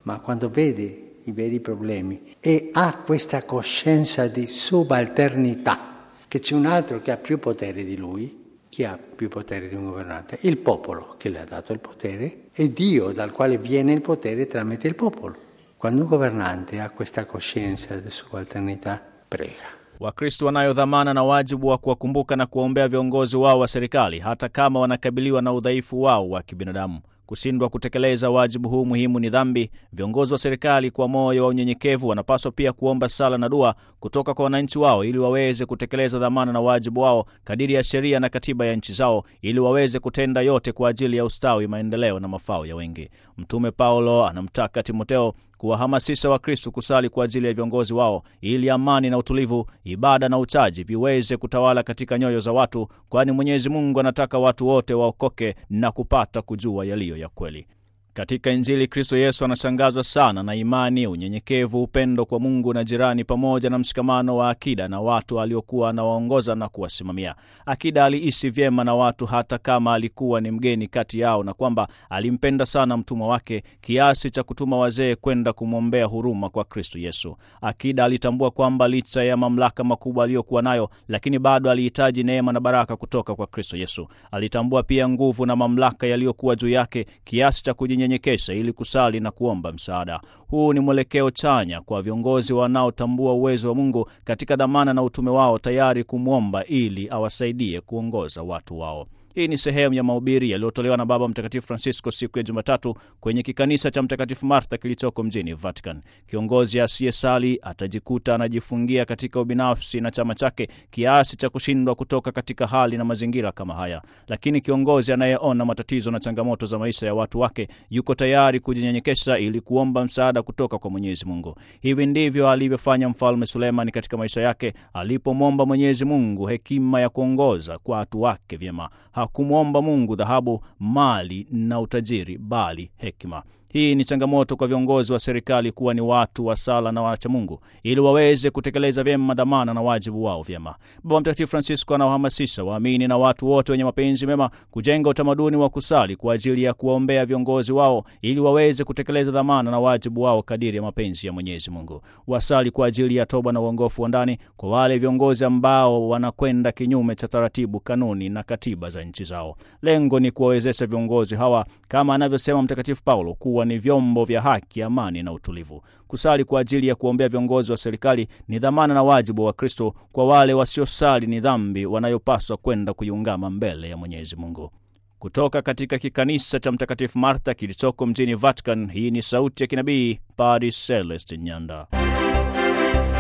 ma quando vede i veri problemi e ha questa coscienza di subalternità, che c'è un altro che ha più potere di lui, chi ha più potere di un governante? Il popolo che le ha dato il potere e Dio dal quale viene il potere tramite il popolo. Quando un governante ha questa coscienza di subalternità, prega. Wakristo wanayo dhamana na wajibu wa kuwakumbuka na kuwaombea viongozi wao wa serikali hata kama wanakabiliwa na udhaifu wao wa kibinadamu. Kushindwa kutekeleza wajibu huu muhimu ni dhambi. Viongozi wa serikali kwa moyo wa unyenyekevu wanapaswa pia kuomba sala na dua kutoka kwa wananchi wao ili waweze kutekeleza dhamana na wajibu wao kadiri ya sheria na katiba ya nchi zao, ili waweze kutenda yote kwa ajili ya ustawi, maendeleo na mafao ya wengi. Mtume Paulo anamtaka Timoteo kuwahamasisha Wakristo kusali kwa ajili ya viongozi wao ili amani na utulivu, ibada na uchaji viweze kutawala katika nyoyo za watu, kwani Mwenyezi Mungu anataka watu wote waokoke na kupata kujua yaliyo ya kweli. Katika Injili, Kristo Yesu anashangazwa sana na imani, unyenyekevu, upendo kwa Mungu na jirani, pamoja na mshikamano wa akida na watu aliokuwa anawaongoza na kuwasimamia. Akida aliishi vyema na watu hata kama alikuwa ni mgeni kati yao, na kwamba alimpenda sana mtumwa wake kiasi cha kutuma wazee kwenda kumwombea huruma kwa Kristo Yesu. Akida alitambua kwamba licha ya mamlaka makubwa aliyokuwa nayo, lakini bado alihitaji neema na baraka kutoka kwa Kristo Yesu. Alitambua pia nguvu na mamlaka yaliyokuwa juu yake kiasi cha nyenyekesha ili kusali na kuomba msaada. Huu ni mwelekeo chanya kwa viongozi wanaotambua uwezo wa Mungu katika dhamana na utume wao, tayari kumwomba ili awasaidie kuongoza watu wao. Hii ni sehemu ya mahubiri yaliyotolewa na Baba Mtakatifu Francisco siku ya Jumatatu kwenye kikanisa cha Mtakatifu Martha kilichoko mjini Vatican. Kiongozi asiyesali atajikuta anajifungia katika ubinafsi na chama chake kiasi cha kushindwa kutoka katika hali na mazingira kama haya, lakini kiongozi anayeona matatizo na changamoto za maisha ya watu wake yuko tayari kujinyenyekesha ili kuomba msaada kutoka kwa Mwenyezi Mungu. Hivi ndivyo alivyofanya Mfalme Sulemani katika maisha yake alipomwomba Mwenyezi Mungu hekima ya kuongoza kwa watu wake vyema. Hakumwomba Mungu dhahabu, mali na utajiri, bali hekima. Hii ni changamoto kwa viongozi wa serikali kuwa ni watu wa sala na wacha Mungu ili waweze kutekeleza vyema dhamana na wajibu wao vyema. Baba Mtakatifu Francisco anawahamasisha waamini na watu wote wenye mapenzi mema kujenga utamaduni wa kusali kwa ajili ya kuwaombea viongozi wao ili waweze kutekeleza dhamana na wajibu wao kadiri ya mapenzi ya Mwenyezi Mungu. Wasali kwa ajili ya toba na uongofu wa ndani kwa wale viongozi ambao wanakwenda kinyume cha taratibu, kanuni na katiba za nchi zao. Lengo ni kuwawezesha viongozi hawa kama anavyosema Mtakatifu Paulo kuwa ni vyombo vya haki, amani na utulivu. Kusali kwa ajili ya kuombea viongozi wa serikali ni dhamana na wajibu wa Kristo. Kwa wale wasiosali ni dhambi wanayopaswa kwenda kuiungama mbele ya Mwenyezi Mungu. Kutoka katika kikanisa cha Mtakatifu Martha kilichoko mjini Vatican, hii ni sauti ya kinabii Padre Celestin Nyanda.